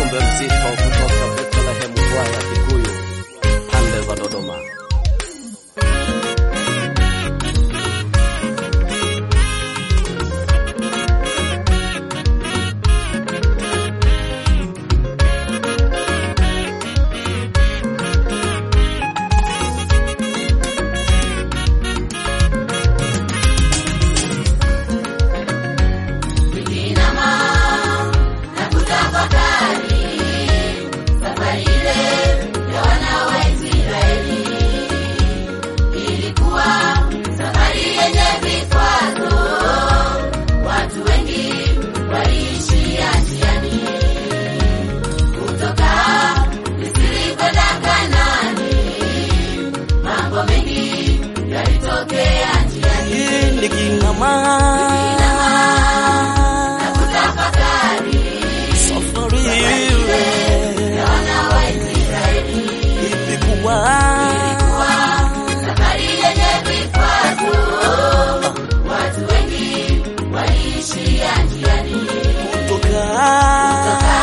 ujumbe mzito kutoka Bethlehem kwaya Kikuyu pande za Dodoma. Nikinama safari ile ilikuwa kutoka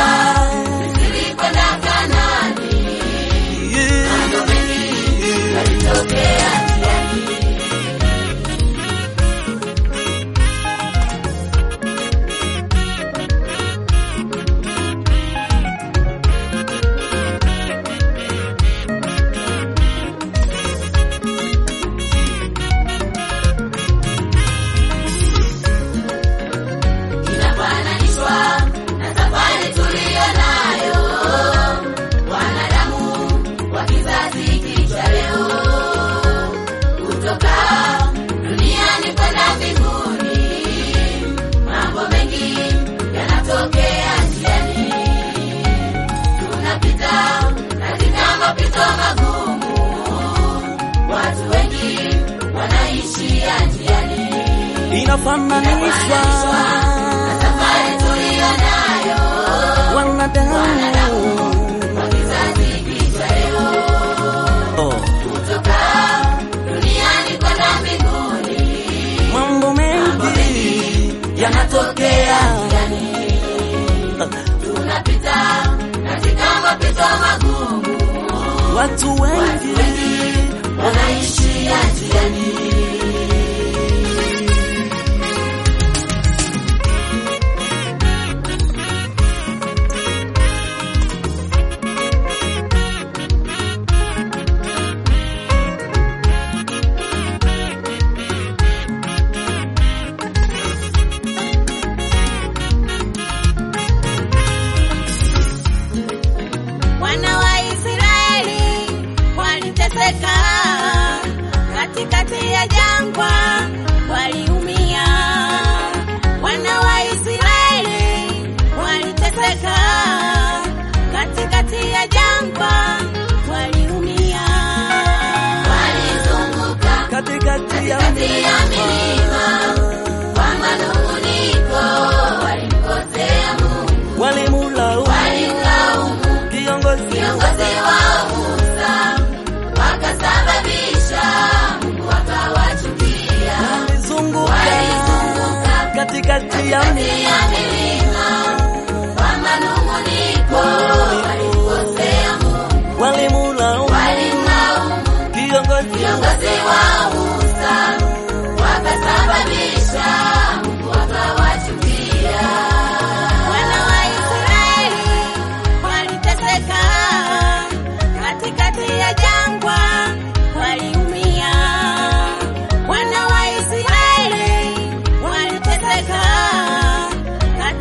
inafananishwa wanadamu Oh. mambo mengi yanatokea watu wengi wanaishia njiani Wana wa Israeli waliteseka katikati ya jangwa, waliumia. Wana wa Israeli waliteseka katikati ya jangwa, waliumia. Walizunguka katikati ya milima kwa manung'uniko, walimkosea Mungu, walimulaumu walimlaumu kiongozi viongozi wa Musa wakasababisha Mungu akawachukia. walizunguka Walizunguka katikati ya kati ya milima kwa manung'uniko, walimkosea Mungu, walimulaumu walimlaumu kiongozi viongozi wa Musa wakasababisha Mungu akawachukia. Wana wa Israeli waliteseka katikati ya jangwa, waliumia. Wana wa Israeli waliteseka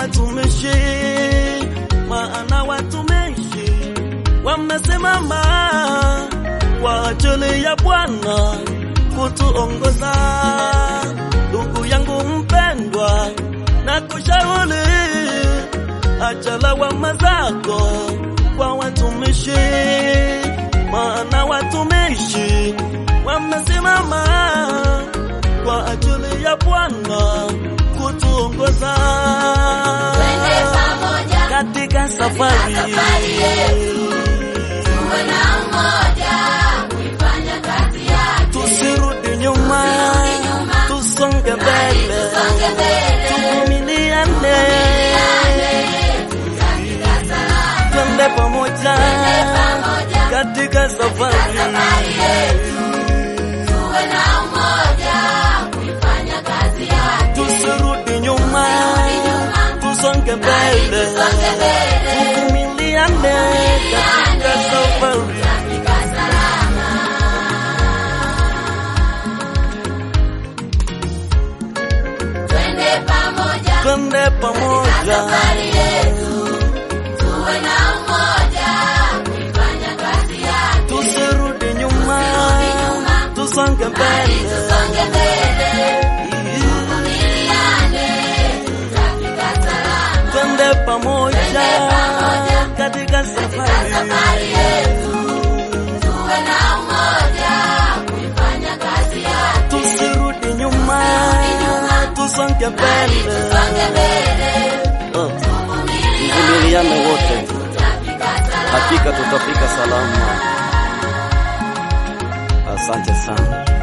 watumishi, maana watumishi wamesimama kwa ajili ya Bwana kutuongoza. Ndugu yangu mpendwa, na kushauri acha lawama zako kwa watumishi, maana watumishi wamesimama kwa ajili ya Bwana kutuongoza Twende pamoja katika safari safari yetu. Tuwe na umoja kuifanya kazi yake. tusirudi nyuma, Tusirudi nyuma. tusonge mbele, Tusonge mbele. tuvumiliane, Katika salama. twende pamoja pamoja. katika safari Safari yetu. Tuwe na umoja kuifanya kazi yake. tusirudi nyuma, nyuma. tusonge mbele, Tusonge mbele. tuvumiliane katika safari. Katika salama. Twende pamoja Twende pamoja, safari yetu. Tuwe na umoja kuifanya kazi yake. tusirudi nyuma, nyuma. tusonge mbele. Tusonge mbele. Tuvumiliane. Tutafika salama. Twende pamoja Twende pamoja. katika safari. Safari yetu. Tuwe na umoja kuifanya kazi yake. Tusirudi nyuma, nyuma. tusonge mbele. Tusonge mbele. Oh, Tuvumiliane. Mvumiliane wote, Tutafika salama. hakika tutafika salama. Asante sana.